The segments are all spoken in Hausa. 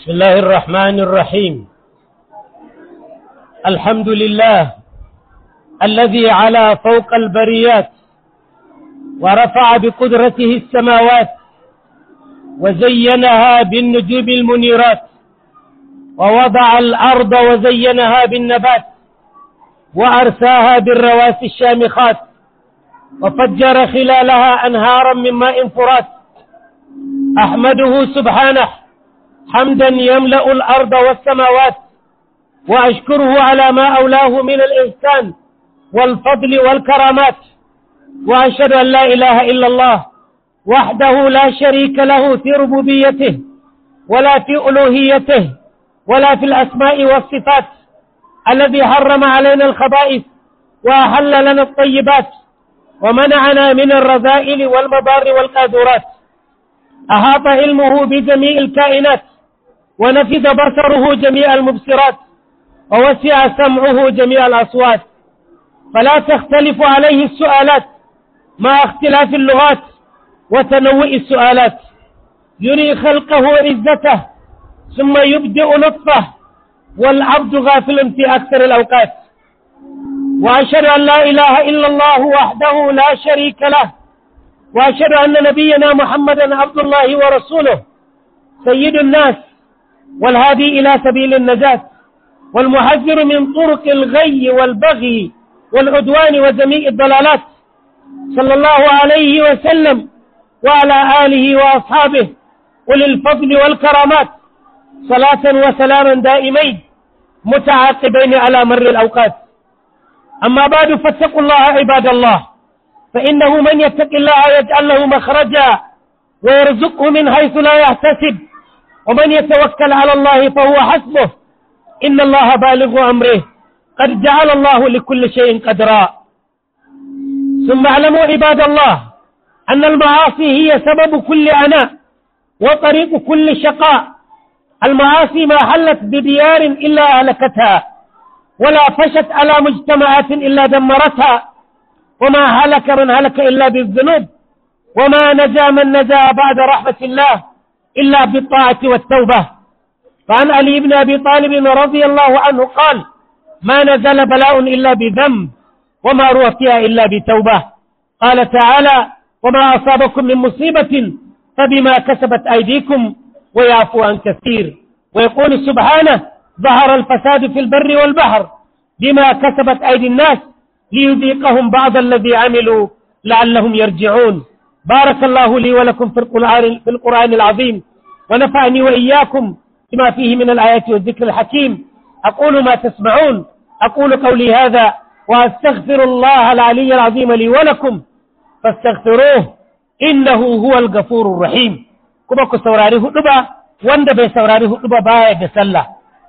بسم الله الرحمن الرحيم الحمد لله الذي على فوق البريات ورفع بقدرته السماوات وزينها بالنجوم المنيرات ووضع الأرض وزينها بالنبات وأرساها بالرواسي الشامخات وفجر خلالها أنهارا من ماء فرات أحمده سبحانه حمدا يملأ الأرض والسماوات وأشكره على ما أولاه من الإحسان والفضل والكرامات وأشهد أن لا إله إلا الله وحده لا شريك له في ربوبيته ولا في ألوهيته ولا في الأسماء والصفات الذي حرم علينا الخبائث وأحل لنا الطيبات ومنعنا من الرذائل والمضار والقاذورات أحاط علمه بجميع الكائنات ونفذ بصره جميع المبصرات ووسع سمعه جميع الأصوات فلا تختلف عليه السؤالات مع اختلاف اللغات وتنوع السؤالات يري خلقه عزته ثم يبدئ لطفه والعبد غافل في أكثر الأوقات وأشهد أن لا إله إلا الله وحده لا شريك له وأشهد أن نبينا محمدا عبد الله ورسوله سيد الناس والهادي إلى سبيل النجاة والمحذر من طرق الغي والبغي والعدوان وجميع الضلالات صلى الله عليه وسلم وعلى آله وأصحابه أولي الفضل والكرامات صلاة وسلاما دائمين متعاقبين على مر الأوقات أما بعد فاتقوا الله عباد الله فإنه من يتق الله يجعل له مخرجا ويرزقه من حيث لا يحتسب ومن يتوكل على الله فهو حسبه إن الله بالغ أمره قد جعل الله لكل شيء قدرا ثم اعلموا عباد الله أن المعاصي هي سبب كل عناء وطريق كل شقاء المعاصي ما حلت بديار إلا أهلكتها ولا فشت على مجتمعات إلا دمرتها وما هلك من هلك إلا بالذنوب وما نجا من نجا بعد رحمة الله إلا بالطاعة والتوبة فعن علي بن أبي طالب رضي الله عنه قال ما نزل بلاء إلا بذنب وما روى فيها إلا بتوبة قال تعالى وما أصابكم من مصيبة فبما كسبت أيديكم ويعفو عن كثير ويقول سبحانه ظهر الفساد في البر والبحر بما كسبت أيدي الناس ليذيقهم بعض الذي عملوا لعلهم يرجعون بارك الله لي ولكم في القرآن, في القرآن العظيم ونفعني وإياكم بما فيه من الآيات والذكر الحكيم أقول ما تسمعون أقول قولي هذا وأستغفر الله العلي العظيم لي ولكم فاستغفروه إنه هو الغفور الرحيم كما كسوراري هدبا wanda bai saurari hudu ba baya da sallah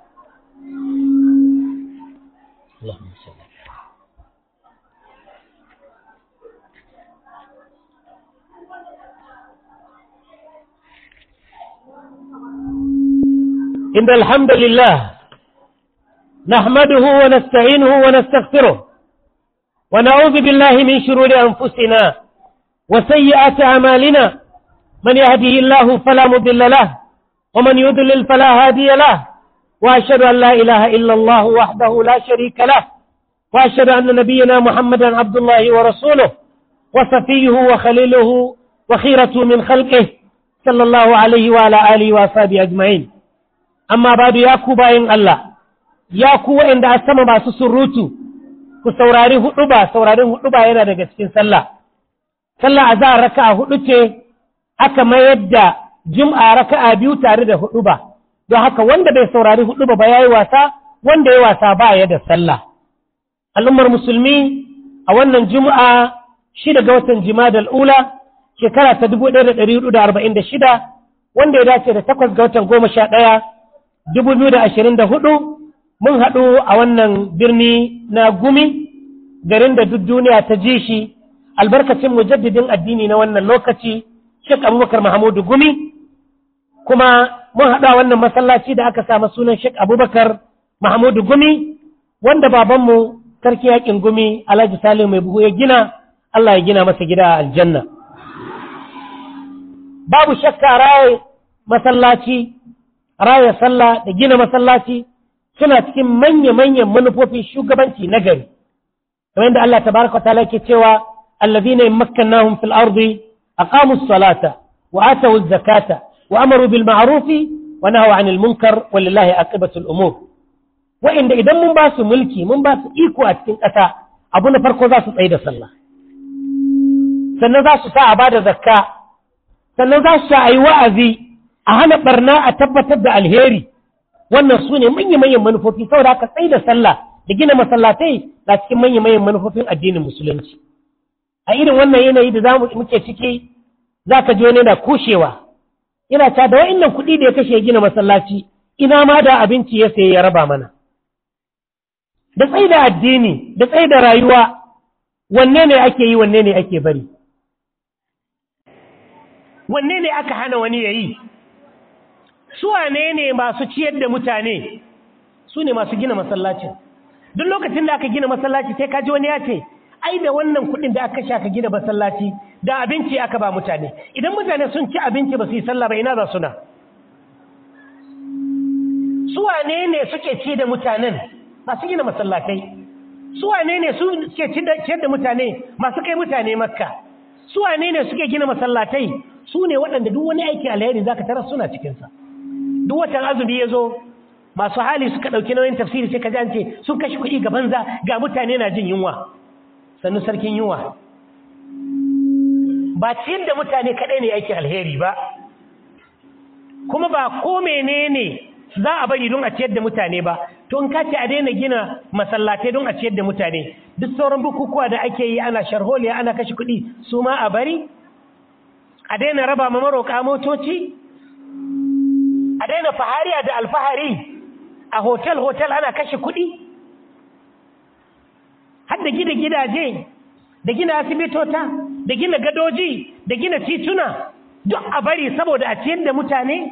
إن الحمد لله نحمده ونستعينه ونستغفره ونعوذ بالله من شرور أنفسنا وسيئات أعمالنا من يهده الله فلا مضل له ومن يضلل فلا هادي له وأشهد أن لا إله إلا الله وحده لا شريك له وأشهد أن نبينا محمدا عبد الله ورسوله وصفيه وخليله وخيرته من خلقه صلى الله عليه وعلى آله وأصحابه أجمعين amma ba da ya ku bayan Allah, ya ku waɗanda a sama masu surutu, ku saurari huɗu ba, saurarin huɗu ba yana daga cikin sallah. Sallah a za a raka a huɗu ce, aka mayar da jum'a raka a biyu tare da huɗu ba, don haka wanda bai saurari huɗu ba ba ya yi wasa, wanda ya wasa ba ya da sallah. Al'ummar musulmi a wannan juma'a shida ga watan jima'a ula shekara ta dubu ɗaya da ɗari hudu da arba'in da shida, wanda ya dace da takwas ga watan goma sha ɗaya 2024 mun haɗu a wannan birni na gumi garin da duk duniya ta ji shi albarkacin mujaddidin addini na wannan lokaci Sheikh Abubakar Mahamudu Gumi kuma mun haɗu a wannan masallaci da aka samu sunan Sheikh Abubakar Mahamudu Gumi wanda babanmu sarki yakin gumi Alhaji Salim mai buhu ya gina Allah ya gina masa gida a aljanna babu shakka raye masallaci raya sallah da gina masallaci suna cikin manya-manyan manufofin shugabanci na gari kamar da Allah tabaraka ta'ala ke cewa allazina yamakkannahum fil ardi aqamu as-salata wa atu az-zakata wa amaru bil ma'ruf wa nahaw 'anil munkar walillahi aqibatu al-umur wa inda idan mun ba su mulki mun ba su iko a cikin ƙasa abu na farko za su tsaye da sallah sannan za su sa a bada zakka sannan za su sa a yi wa'azi a hana barna a tabbatar da alheri wannan su ne manya-manyan manufofi saboda aka tsaye da sallah da gina masallatai na cikin manya-manyan manufofin addinin musulunci a irin wannan yanayi da zamu muke ciki za ka ji wani na kushewa yana ta da wa'innan kuɗi da ya kashe gina masallaci ina ma da abinci ya saye ya raba mana da tsaye da addini da tsaye da rayuwa wanne ne ake yi wanne ne ake bari wanne ne aka hana wani ya yi su wane ne masu ciyar da mutane su ne masu gina masallacin duk lokacin da aka gina masallaci sai kaji wani ya ce ai da wannan kuɗin da aka sha ka gina masallaci da abinci aka ba mutane idan mutane sun ci abinci ba su yi sallah ba ina za suna su wane ne suke ci da mutanen masu gina masallatai su wane ne suke ciyar da mutane masu kai mutane makka su wane ne suke gina masallatai su ne waɗanda duk wani aiki alheri zaka tarar suna cikinsa duk watan azumi ya zo masu hali suka ɗauki nauyin tafsiri sai ka ji an ce sun kashe kuɗi ga banza ga mutane na jin yunwa sannu sarkin yunwa ba ciyar da mutane kaɗai ne aikin alheri ba kuma ba ko menene za a bari don a ciyar da mutane ba to in ka ce a daina gina masallatai don a ciyar da mutane duk sauran bukukuwa da ake yi ana sharholiya ana kashe kuɗi su ma a bari a daina raba ma maroƙa motoci a daina fahariya da alfahari a hotel-hotel ana kashe kuɗi har da gina gidaje da gina asibitota da gina gadoji da gina tituna duk a bari saboda a ciyar da mutane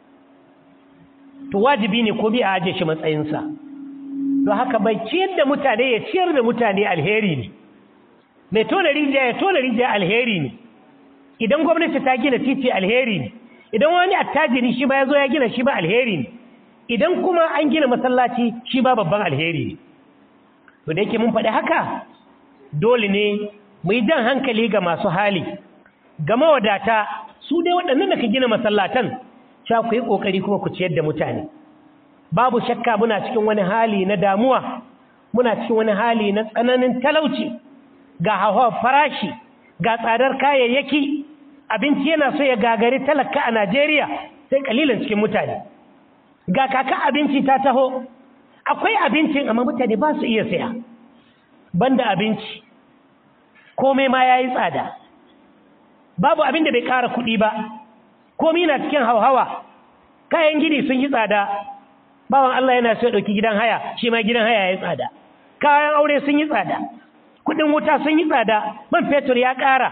to wajibi ne ko bi a aje shi matsayinsa don haka bai ciyar da mutane ya ciyar da mutane alheri ne mai tona rijiya ya tona rijiya alheri ne idan gwamnati ta gina titi alheri ne idan wani attajiri shi ba ya zo ya gina shi ba alheri ne idan kuma an gina masallaci shi ba babban alheri ne to da yake mun faɗi haka dole ne mu yi jan hankali ga masu hali ga mawadata su dai waɗannan da ka gina masallatan sha ku yi ƙoƙari kuma ku ciyar da mutane babu shakka muna cikin wani hali na damuwa muna cikin wani hali na tsananin talauci ga hawa farashi ga tsadar kayayyaki abinci yana so ya gagari talaka a Najeriya sai kalilan cikin mutane ga kaka abinci ta taho akwai abincin amma mutane ba su iya saya banda abinci komai ma yayi tsada babu abin da bai ƙara kuɗi ba komai na cikin hauhawa kayan gini sun yi tsada bawan Allah yana so ya ɗauki gidan haya shi ma gidan haya ya tsada kayan aure sun yi tsada kuɗin wuta sun yi tsada man fetur ya ƙara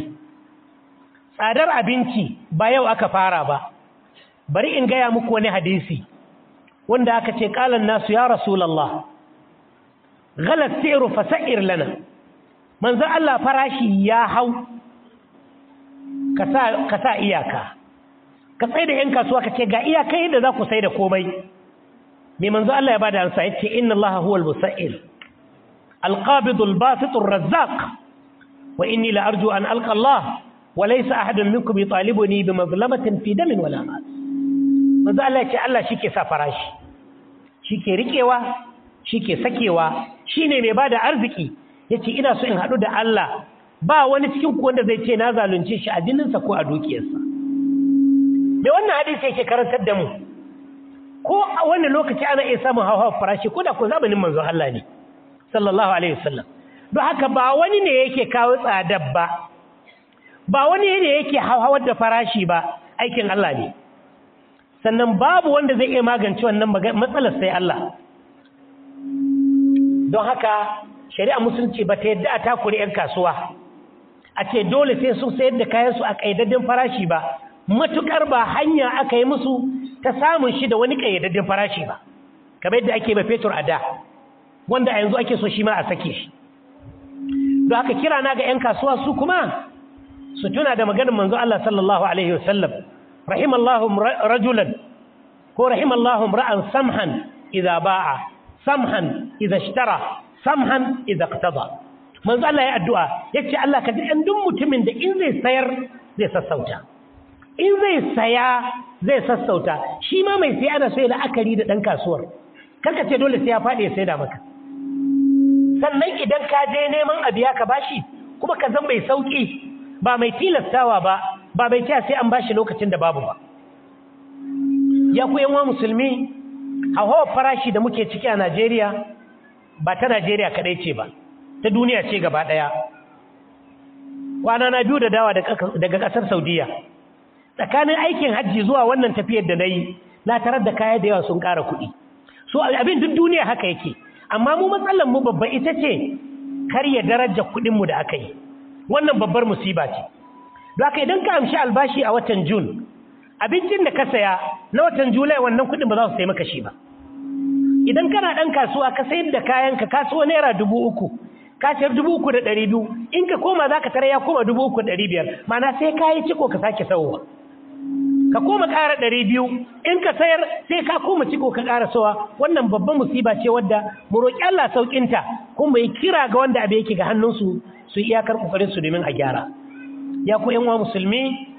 tsadar abinci ba yau aka fara ba bari in gaya muku wani hadisi wanda aka ce ƙalan nasu ya rasulallah galat siru fasa'ir lana manzo Allah farashi ya hau ka sa iyaka ka tsaye da ‘yan kasuwa ka ce ga iyaka yadda za ku sai da komai mai manzo Allah ya bada ansa ya ce inna Allah huwal musa'il alqabidul basitur razzaq wa inni la arju an alqa Allah wa laysa ahadun minkum yutalibuni bi mazlamatin fi damin wala mal manzo Allah ya ce Allah shike sa farashi shike rikewa shike sakewa shine mai bada arziki yace ina so in hadu da Allah ba wani cikin ku wanda zai ce na zalunce shi a jininsa ko a dukiyarsa da wannan hadisi yake karantar da mu ko a wani lokaci ana iya samun hawa farashi ko da ko zamanin manzo Allah ne sallallahu alaihi wasallam don haka ba wani ne yake kawo tsadar ba ba wani ne yake hawar da farashi ba aikin Allah ne sannan babu wanda zai iya magance wannan matsalar sai Allah don haka shari'a musulunci ba ta yadda a takure 'yan kasuwa a ce dole sai sun sayar da kayansu a ƙayyadaddin farashi ba matuƙar ba hanya aka yi musu ta samun shi da wani ƙayyadaddin farashi ba kamar yadda ake ba fetur a da wanda a yanzu ake so shi ma a sake shi don haka kira na ga 'yan kasuwa su kuma su tuna da maganin manzo Allah sallallahu alaihi wasallam rahimallahu rajulan ko rahimallahu ra'an samhan idza ba'a samhan idza ishtara samhan idza iqtada manzo Allah ya addu'a yace Allah ka ji ɗan duk mutumin da in zai sayar zai sassauta in zai saya zai sassauta shi ma mai sai ana so ya la'akari da ɗan kasuwar karka ce dole sai ya faɗi ya saida maka sannan idan ka je neman abu ya ka bashi kuma ka zan mai sauƙi ba mai tilastawa ba ba mai cewa sai an bashi lokacin da babu ba ya ku yanwa musulmi hauhawar farashi da muke ciki a Najeriya ba ta Najeriya kaɗai ce ba ta duniya ce gaba ɗaya kwana na biyu da dawa daga ƙasar Saudiya tsakanin aikin hajji zuwa wannan tafiyar da na yi na tarar da kaya da yawa sun ƙara kuɗi so abin duk duniya haka yake amma mu matsalar mu babba ita ce karya daraja kuɗinmu da aka yi wannan babbar musiba ce don haka idan ka amshi albashi a watan jun abincin da ka saya na watan julai wannan kuɗin ba za su sai maka shi ba idan kana ɗan kasuwa ka sayar da kayanka kasuwa naira dubu uku ka sayar dubu uku da ɗari biyu in ka koma za ka tara ya koma dubu uku da ɗari biyar mana sai ka yi ciko ka sake sauwa ka koma ƙara ɗari biyu in ka sayar sai ka koma ciko ka ƙara sawa wannan babban musiba ce wadda mu roƙi Allah sauƙinta kuma yi kira ga wanda abu yake ga hannunsu su iyakar ƙoƙarin su domin a gyara ya ku ƴan musulmi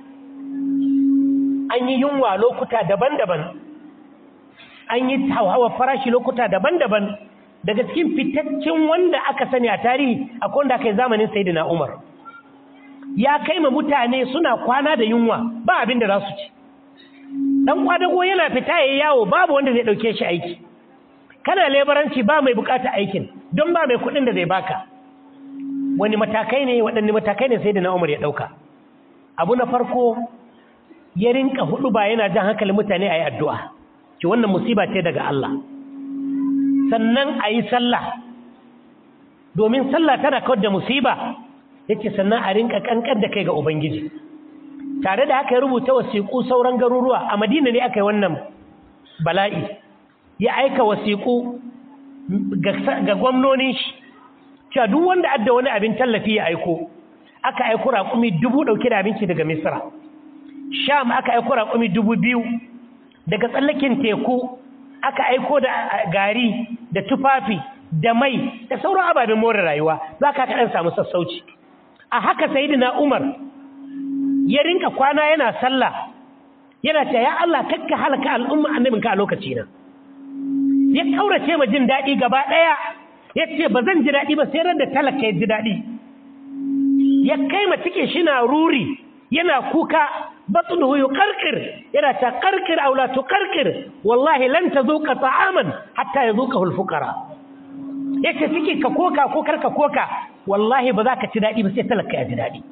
an yi yunwa lokuta daban-daban an yi hawa farashi lokuta daban-daban daga cikin fitaccen wanda aka sani a tarihi akwai wanda aka yi zamanin Sayyidina Umar ya kai ma mutane suna kwana da yunwa ba abin da za su ci dan kwadago yana fita yayi yawo babu wanda zai dauke shi aiki kana lebaranci ba mai bukata aikin don ba mai kudin da zai baka wani matakai ne waɗanne matakai ne Sayyidina Umar ya dauka abu na farko ya rinka hudu ba yana jan hankalin mutane ayi addu'a ki wannan musiba ce daga Allah sannan ayi sallah domin sallah tana kawar da musiba yace sannan a rinka kankan da kai ga ubangiji tare da haka ya rubuta wasiƙu sauran garuruwa a Madina ne aka yi wannan bala'i ya aika wasiƙu ga gwamnonin shi cewa duk wanda adda wani abin tallafi ya aiko aka aiko raƙumi dubu ɗauke da abinci daga Misra Sham aka aiko raƙumi dubu biyu daga tsallakin teku aka aiko da gari da tufafi da mai da sauran ababen more rayuwa za ka kaɗan samu sassauci a haka sayidina Umar ya rinka kwana yana sallah yana ce ya Allah kakka halaka al'umma annabinka a lokaci na ya kaurace ma jin daɗi gaba ɗaya ya ce ba zan ji daɗi ba sai ran da talaka ya ji daɗi ya kai ma cike shi na ruri yana kuka batnuhu yuqarqir yana ta qarqir aw la tuqarqir wallahi lan tazuqa ta'aman hatta yazuqahu al-fuqara yace cike ka koka ko karka koka wallahi ba za ka ci daɗi ba sai talaka ya ji daɗi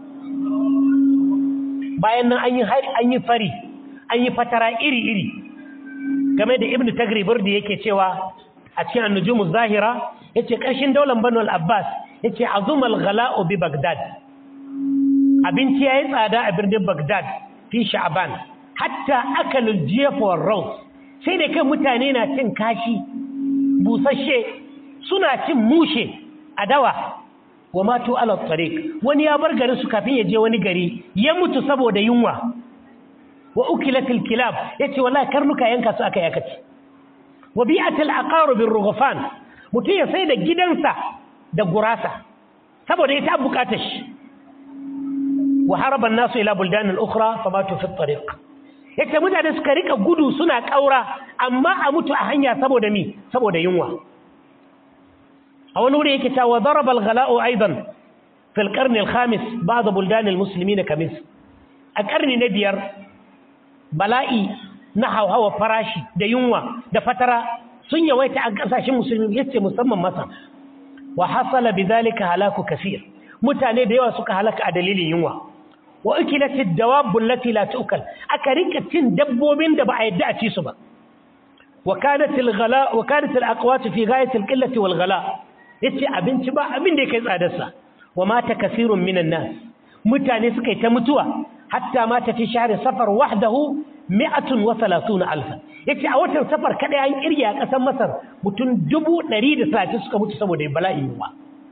bayan nan an yi an yi fari an yi fatara iri-iri game da ibnu tagribur da yake cewa a cikin annujumu zahira yace ƙarshen daular banu al-abbas yace azumal ghala'u bi bagdad abinci yayi tsada a birnin bagdad fi sha'ban hatta akalul jiyaf war raus sai da kai mutane na cin kashi busasshe suna cin mushe a dawa wa matu ala tariq wani ya bar garin su kafin ya je wani gari ya mutu saboda yunwa wa ukilatil kilab yace wallahi karnuka yanka su aka yakaci wa bi'atil aqarub birrughfan mutum ya sai da gidansa da gurasa saboda ita bukatar shi wa haraba an-nasu ila buldan al-ukhra famatu fi at-tariq yace mutane suka rika gudu suna kaura amma a mutu a hanya saboda mi saboda yunwa a wani wuri yake cewa daraba al-ghala'u aidan fi al-qarn al-khamis ba'd buldan al-muslimin kamis a karni na biyar bala'i na hauhawa farashi da yunwa da fatara sun yawaita a kasashen musulmi yace musamman masa wa hasala bidhalika halaku kaseer mutane da yawa suka halaka a dalilin yunwa wa ukilat ad-dawab allati la tu'kal aka rinka cin dabbobin da ba a yadda a ci su ba wa kanat al-ghala wa kanat al-aqwat fi ghayat al-qillati wal ghala yace abinci ba abin da yake tsadar sa wa mata kaseerun minan nas mutane suka yi ta mutuwa hatta mata fi shahri safar wahdahu 130 alfa yace a watan safar kada yayin kirya a kasar Masar mutum 130 suka mutu saboda bala'in yunwa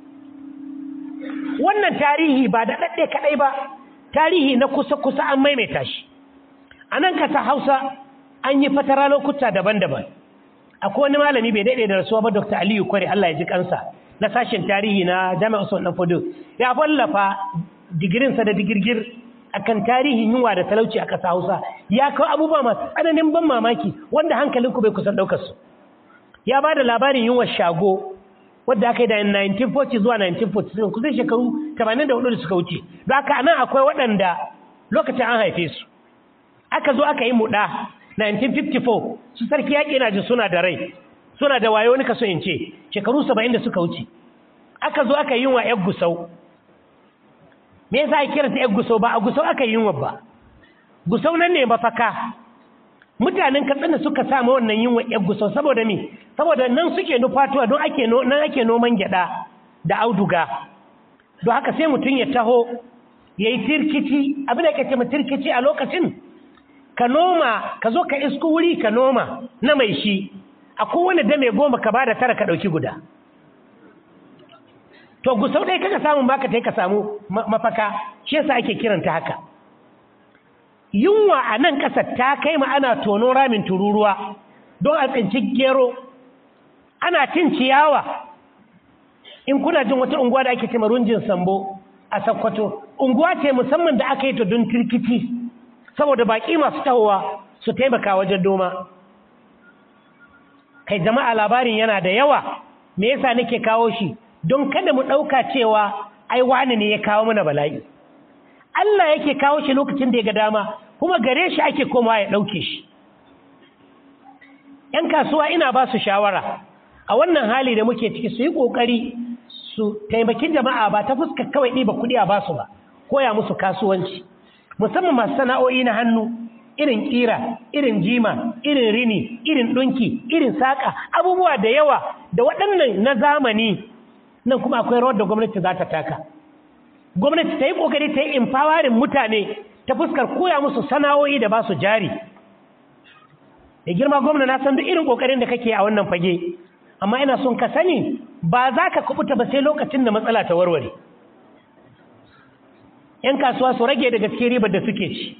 wannan tarihi ba da dadde kadai ba tarihi na kusa kusa an maimaita shi anan kasa Hausa an yi fatara lokuta daban-daban akwai wani malami bai daɗe da rasuwa ba dr aliyu kware allah ya ji kansa na sashen tarihi na jami'a usman dan fodo ya wallafa digirinsa da digirgir akan tarihin yunwa da talauci a ƙasa hausa ya kawo abubuwa masu tsananin ban mamaki wanda hankalinku bai kusan ɗaukar su ya ba da labarin yunwar shago wadda aka yi da 1940 zuwa 1947 kusan shekaru 84 da suka wuce don haka nan akwai waɗanda lokacin an haife su aka zo aka yi muɗa 1954 su sarki yaƙi na ji suna da rai suna da wayo wani kaso in ce shekaru 70 da suka wuce aka zo aka yi yunwa yan gusau me yasa ake kiranta yan gusau ba a gusau aka yi yunwa ba gusau nan ne mafaka mutanen katsina suka samu wannan yunwa yan gusau saboda me saboda nan suke nufatuwa don ake nan ake noman gyada da auduga don haka sai mutum ya taho ya yi tirkici abin da ke ce tirkici a lokacin ka noma ka zo ka isku wuri ka noma na mai shi a kowane dame goma ka bada tara ka ɗauki guda to gusau ɗaya kaka samun baka ta ka samu mafaka shi yasa ake kiranta haka yunwa a nan ƙasar ta kai ma ana tono ramin tururuwa don a tsinci gero ana cin ciyawa in kuna jin wata unguwa da ake ce runjin sambo a sakkwato unguwa ce musamman da aka yi ta don tirkiti saboda baƙi masu tahowa su taimaka wajen doma kai jama'a labarin yana da yawa me yasa nake kawo shi don kada mu ɗauka cewa ai wani ne ya kawo mana bala'i Allah yake kawo shi lokacin da ya ga dama kuma gare shi ake komawa ya ɗauke shi ‘yan kasuwa ina ba su shawara a wannan hali da muke ciki su yi ƙoƙari su taimaki jama'a ba ta fuska kawai ɗiba kuɗi a basu ba koya musu kasuwanci musamman masu sana'o'i na hannu irin ƙira irin jima irin rini irin ɗunki irin saƙa abubuwa da yawa da waɗannan na zamani nan kuma akwai rawar da gwamnati za ta taka gwamnati ta yi ƙoƙari ta yi empowering mutane ta fuskar koya musu sana'o'i da ba su jari da girma gwamna na san duk irin ƙoƙarin da kake a wannan fage amma ina son ka sani ba za ka kubuta ba sai lokacin da matsala ta warware ‘yan kasuwa su rage daga cikin ribar da suke ci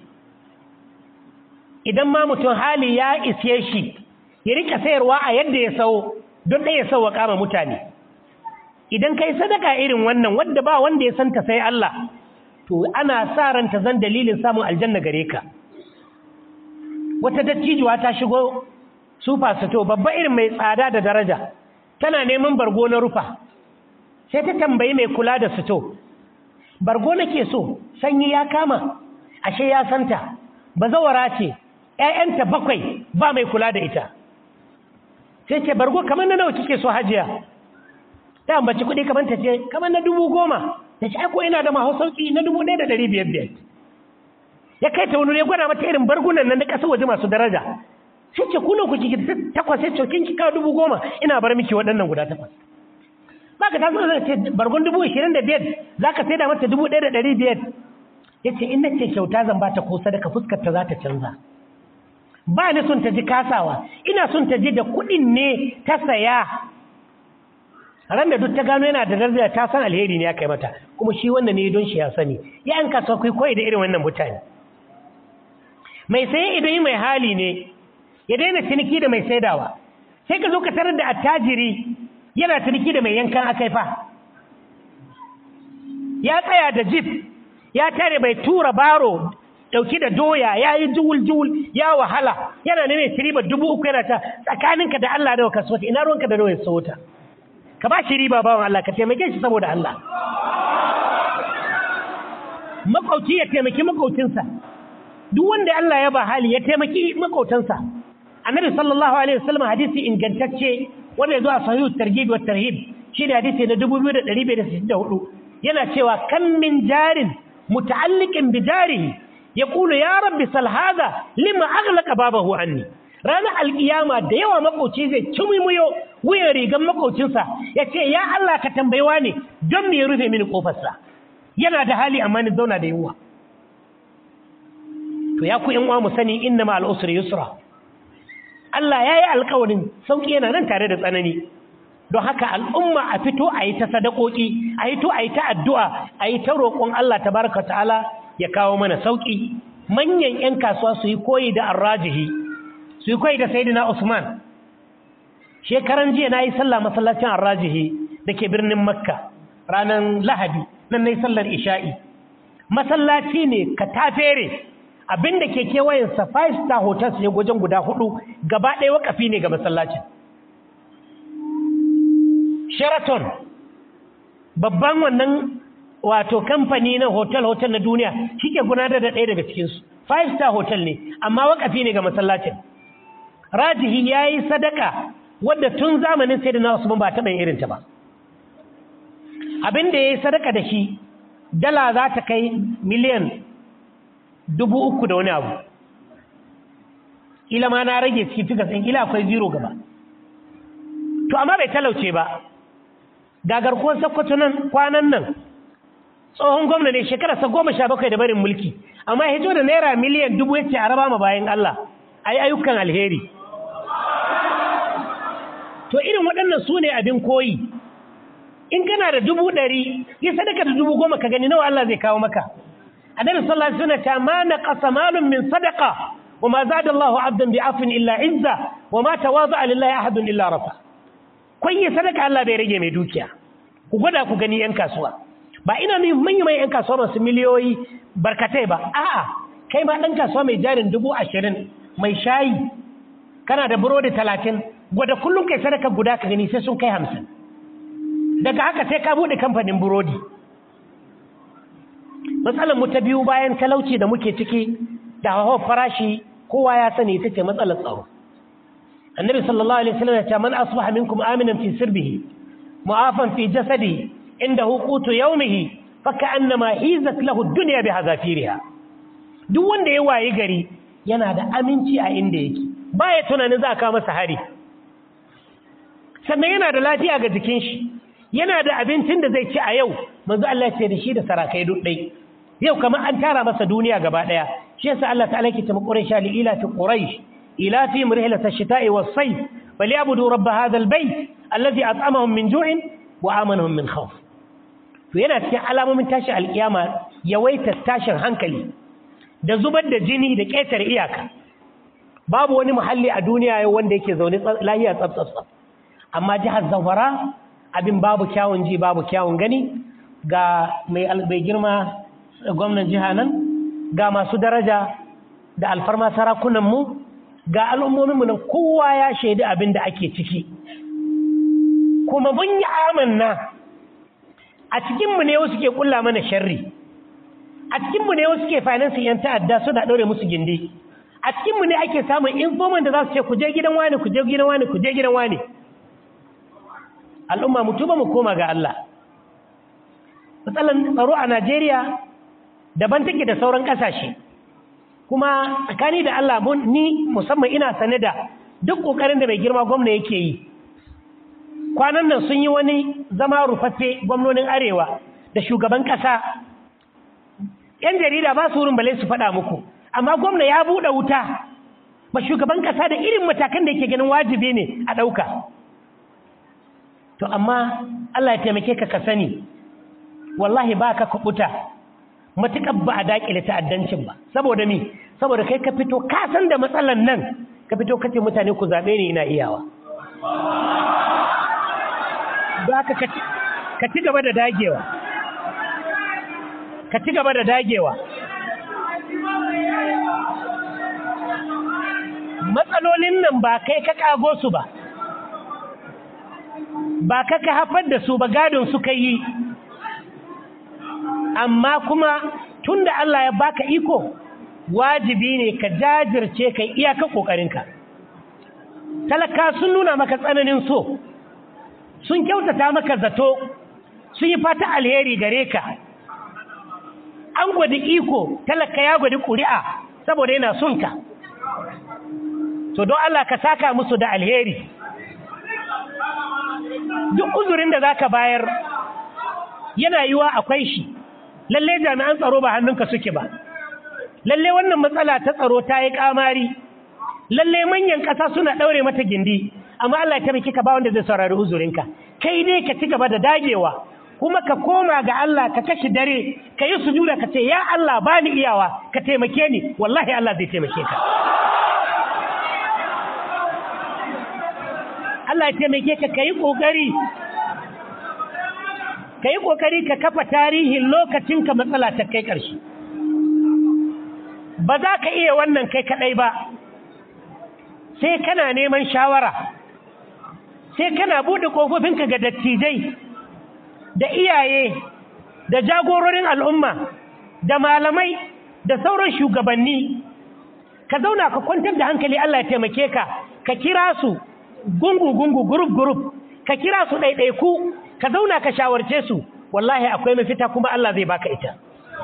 idan ma mutum hali ya isye shi ya rika sayarwa a yadda ya sau don ɗaya sau wa kama mutane idan kai sadaka irin wannan wadda ba wanda ya santa sai Allah to ana sa ranta zan dalilin samun aljanna gare ka wata dattijuwa ta shigo sufa sito babba irin mai tsada da daraja tana neman bargo na rufa sai ta tambayi mai kula da sito bargo nake so sanyi ya kama ashe ya santa bazawara ce ƴaƴanta bakwai ba mai kula da ita sai ce bargo kamar na nawa kike so hajiya ta ambaci kuɗi kamar ta ce kamar na dubu goma ta ce ko ina da mahu sauƙi na dubu ɗaya da ɗari biyar biyar ya kai ta wani ya gwada mata irin bargunan nan na ƙasar waje masu daraja sai ce kuna ku kiki takwas sai ce kin kika dubu goma ina bar miki waɗannan guda takwas ba ka taso da ce bargon dubu ashirin da biyar za ka sai da mata dubu ɗaya da ɗari biyar ya ce in na ce kyauta zan ba ta ko sadaka fuskar ta za ta canza ba ni son ta ji kasawa ina son ta ji da kuɗin ne ta saya ran da duk ta gano yana da daraja ta san alheri ne ya kai mata kuma shi wannan ne don shi ya sani ya an kasuwa kai koyi da irin wannan mutane mai saye idan mai hali ne ya daina ciniki da mai saidawa sai ka zo ka tarar da attajiri yana ciniki da mai yankan akaifa ya tsaya da jif ya tare bai tura baro dauki da doya ya yi juwul-juwul ya wahala yana ne mai riba dubu uku yana ta tsakaninka da Allah da kasuwa ina ruwanka da doya sauta ka ba shi riba bawan Allah ka taimake shi saboda Allah makauci ya taimaki makaucinsa duk wanda Allah ya ba hali ya taimaki makautansa annabi sallallahu alaihi wasallam hadisi ingantacce wanda yazo a sahihu targhib wa tarhib shi ne hadisi na 2264 yana cewa kan min jarin muta'alliqin bi jarihi yaqulu ya rabbi sal hadha lima aghlaqa babahu anni ranar alkiyama da yawa makauci zai cimimuyo wuyan rigan makaucinsa ya ce ya Allah ka tambayewa ne don me ya rufe mini kofarsa yana da hali amma ni zauna da yunwa to ya ku in uwa mu sani inna ma al'usri yusra Allah ya yi alkawarin sauƙi yana nan tare da tsanani don haka al'umma a fito a yi ta sadakoki a yi to a yi ta addu'a a yi ta roƙon Allah tabaraka ta'ala ya kawo mana sauƙi manyan 'yan kasuwa su yi koyi da arrajihi su yi kwai da sayidina usman shekaran jiya na yi sallah masallacin arrajihi da ke birnin makka ranar lahadi nan na yi sallar isha'i masallaci ne ka tafere abinda ke kewayensa five star hotels ne wajen guda hudu gaba ɗaya wakafi ne ga masallacin sheraton babban wannan wato kamfani na hotel-hotel na duniya shi ke gudanar da ɗaya daga cikinsu five star hotel ne amma wakafi ne ga masallacin rajihi ya yi sadaka wadda tun zamanin sai da na wasu ba taɓa irinta ba abin da ya yi sadaka da shi dala za ta kai miliyan dubu uku da wani abu ila ma na rage cikin fikas ɗin ila akwai zero gaba to amma bai talauce ba gagar kuwan sakkwato nan kwanan nan tsohon gwamna ne shekararsa goma sha bakwai da barin mulki amma ya hito da naira miliyan dubu ya ce a raba ma bayan Allah a yi ayyukan alheri to irin waɗannan su ne abin koyi in kana da dubu ɗari ya sadaka da dubu goma ka gani nawa Allah zai kawo maka annabi sallallahu alaihi wasallam ta ma naqasa malun min sadaqa wa ma zada Allahu 'abdan bi afin illa izza wa ma tawaza'a lillahi ahadun illa rafa kun yi sadaka Allah bai rage mai dukiya ku gwada ku gani yan kasuwa ba ina ne manyan mai yan kasuwa masu miliyoyi barkatai ba a'a kai ma dan kasuwa mai jarin dubu ashirin mai shayi kana da burodi talatin gwada kullum kai sadaka guda ka gani sai sun kai hamsin daga haka sai ka buɗe kamfanin burodi matsalar mu ta biyu bayan talauci da muke ciki da hawa farashi kowa ya sani ita ce matsalar tsaro annabi sallallahu alaihi wasallam ya ce man asbaha minkum aminan fi sirbihi mu'afan fi jasadihi inda hukutu yawmihi fa ka'annama hizat lahu ad-dunya bi hazafiriha duk wanda ya wayi gari yana da aminci a inda yake baya tunanin za ka masa hari sannan yana da lafiya ga jikin shi yana da abincin da zai ci a yau manzo Allah ya ce da shi da sarakai duk dai yau kamar an tara masa duniya gaba daya shi yasa Allah ta'ala ke ta quraish li ila fi quraish ila fi murhilat ash-shita'i was-sayf falyabudu rabb hadha al-bayt alladhi at'amahum min ju'in wa amanahum min khawf to yana cikin alamomin tashi alkiyama yawaita tashin hankali da zubar da jini da ƙetare iyaka babu wani muhalli a duniya yau wanda yake zaune lahiya tsaf amma jihar zamfara abin babu kyawun ji babu kyawun gani ga mai girma gwamnan jiha nan ga masu daraja da alfarma sarakunanmu ga al'ummominmu nan kowa ya shaidi abin da ake ciki kuma mun yi amanna a cikinmu ne wasu ke kulla mana sharri a cikinmu ne wasu ke finansin yan ta'adda suna ɗaure musu gindi a cikinmu ne ake samun informant da za su ce ku je gidan wani ku je gidan wani ku je gidan wani al'umma mu tuba mu koma ga Allah matsalan tsaro a Najeriya daban take da sauran ƙasashe kuma tsakani da Allah ni musamman ina sane da duk ƙoƙarin da mai girma gwamna yake yi kwanan nan sun yi wani zama rufaffe gwamnonin arewa da shugaban ƙasa ‘yan jarida ba su wurin bale su faɗa muku amma gwamna ya buɗe wuta ba shugaban ƙasa da irin matakan da yake ganin wajibi ne a ɗauka to amma Allah ya taimake ka ka sani wallahi ba ka kuɓuta matuƙar ba a daƙile ta'addancin ba saboda mi saboda kai ka fito ka san da matsalan nan ka fito kace mutane ku zaɓe ni ina iyawa ba ka ka ci gaba da dagewa ka ci gaba da dagewa matsalolin nan ba kai ka kago su ba ba ka ka haifar da su ba gadon su ka yi amma kuma tun da Allah ya baka iko wajibi ne ka jajirce ka iyaka ƙoƙarinka talaka sun nuna maka tsananin so sun kyautata maka zato sun yi fata alheri gare ka an gwadi iko talaka ya gwadi ƙuri'a saboda yana son ka to don Allah ka saka musu da alheri duk uzurin da zaka bayar yana yiwa akwai shi lalle jami'an tsaro ba hannunka suke ba lalle wannan matsala ta tsaro ta yi kamari lalle manyan ƙasa suna ɗaure mata gindi amma Allah ya tabbaki ka ba wanda zai saurari uzurinka kai dai ka ci gaba da dagewa kuma ka koma ga Allah ka kashi dare ka yi sujuda ka ce ya Allah ba ni iyawa ka taimake ni wallahi Allah zai taimake ka Allah ya taimake ka kai kokari kai kokari ka kafa tarihin lokacin ka matsala ta kai karshe ba za ka iya wannan kai kadai ba sai kana neman shawara sai kana bude kofofinka ga dattijai da iyaye da jagororin al'umma da malamai da sauran shugabanni ka zauna ka kwantar da hankali Allah ya taimake ka ka kira su gungu-gungu gurup-gurup ka kira su ɗaiɗaiku ka zauna ka shawarce su wallahi akwai mafita kuma Allah zai baka ita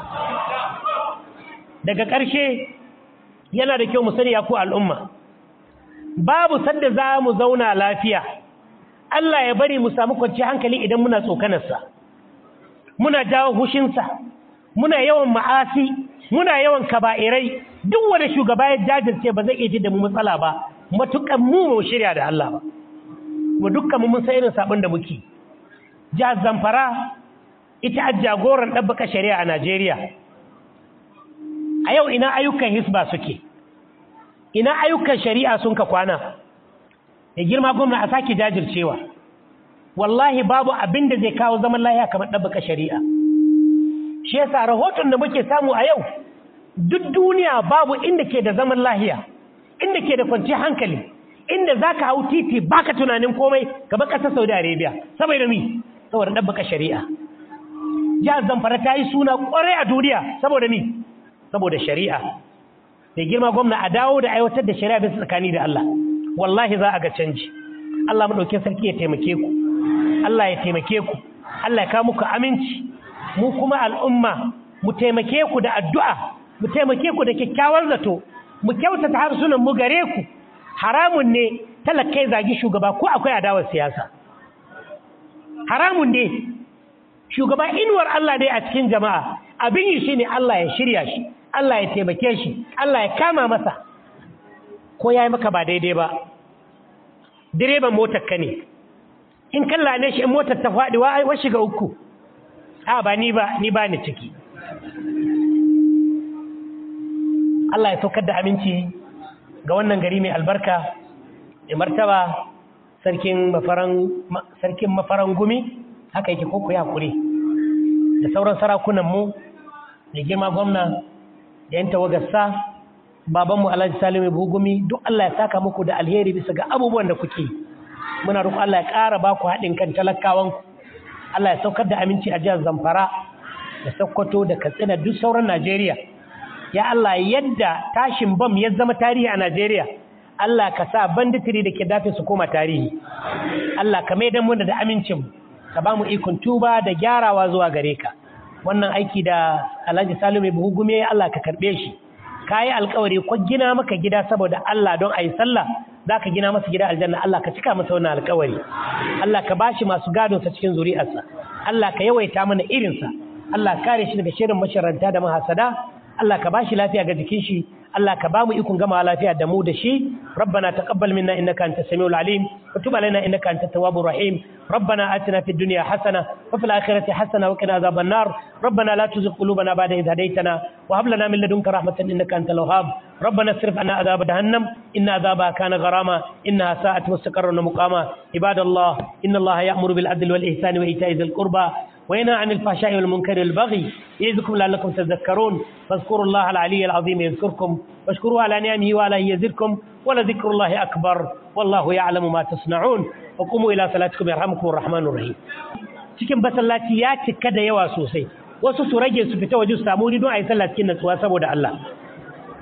daga ƙarshe yana da kyau mu sani ya ku al'umma babu sadda za mu zauna lafiya Allah ya bari mu samu kwanci hankali idan muna tsokanarsa muna jawo hushinsa muna yawan ma'asi muna yawan kaba'irai duk wanda shugaba ya jajirce ba zai iya ji da mu matsala ba matukan mu mu shirya da Allah ba mu dukkan mu mun san irin sabon da muke jihar Zamfara ita a jagoran ɗabbaka shari'a a Najeriya a yau ina ayyukan hisba suke ina ayyukan shari'a sun ka kwana ya girma gwamna a sake jajircewa wallahi babu abin da zai kawo zaman lahiya kamar ɗabbaka shari'a shi yasa rahoton da muke samu a yau duk duniya babu inda ke da zaman lahiya inda ke da kwanciyar hankali inda za ka hau titi baka tunanin komai gaba ƙasar saudi arabia saboda mi saboda ɗabbaka shari'a jihar zamfara ta yi suna ƙwarai a duniya saboda mi saboda shari'a da girma gwamna a dawo da aiwatar da shari'a bisa tsakani da Allah wallahi za a ga canji Allah maɗaukin sarki ya taimake ku Allah ya taimake ku Allah ya kawo muku aminci mu kuma al'umma mu taimake ku da addu'a mu taimake ku da kyakkyawar zato mu kyautata harsunan mu gare ku haramun ne talakai zagi shugaba ko akwai adawar siyasa haramun ne shugaba inuwar Allah dai a cikin jama'a abin yi shine Allah ya shirya shi Allah ya taimake shi Allah ya kama masa ko yayi maka ba daidai ba direban motar ka ne in kalla ne shi in motar ta faɗi wa shiga uku a ba ni ba ni ba ni ciki Allah ya saukar da aminci ga wannan gari mai albarka mai martaba sarkin mafaran sarkin mafaran gumi haka yake koko ya kure da sauran sarakunan mu da girma gwamna da yan tawagarsa baban mu Alhaji Salimu Bugumi duk Allah ya saka muku da alheri bisa ga abubuwan da kuke muna roƙo Allah ya ƙara ba ku haɗin kan talakawan Allah ya saukar da aminci a jihar Zamfara da Sokoto da Katsina duk sauran Najeriya ya Allah yadda tashin bam ya zama tarihi a Najeriya Allah ka sa banditiri da ke dafe su koma tarihi Allah ka maidan mu da amincin ka ba mu ikon tuba da gyarawa zuwa gare ka wannan aiki da Alhaji Salimu Buhu gume Allah ka karbe shi kayi alƙawari ko gina maka gida saboda Allah don ayi sallah zaka gina masa gida aljanna Allah ka cika masa wannan alƙawari Allah ka bashi masu gadon sa cikin zuri'arsa Allah ka yawaita mana irinsa Allah kare shi daga shirin masharanta da mahasada Allah ka bashi lafiya ga jikin shi Allah ka bamu ikon gama lafiya da mu da shi rabbana taqabbal minna innaka antas samiul alim wa tub alaina innaka antat tawwabur rahim rabbana atina fid dunya hasana wa fil akhirati hasana wa qina adhaban nar rabbana la tuzigh qulubana ba'da idh hadaytana wa hab lana min ladunka rahmatan innaka antal wahhab ربنا اصرف عنا عذاب جهنم إن عذابها كان غراما إنها ساءت مستقرا ومقاما عباد الله إن الله يأمر بالعدل والإحسان وإيتاء ذي القربى وينهى عن الفحشاء والمنكر والبغي يعظكم لعلكم تذكرون فاذكروا الله العلي العظيم يذكركم واشكروه على نعمه وعلى يزدكم ولذكر الله أكبر والله يعلم ما تصنعون وقوموا إلى صلاتكم يرحمكم الرحمن الرحيم cikin basallaci ya cika da yawa sosai wasu su rage su fita waje su samu don a yi sallah cikin natsuwa saboda Allah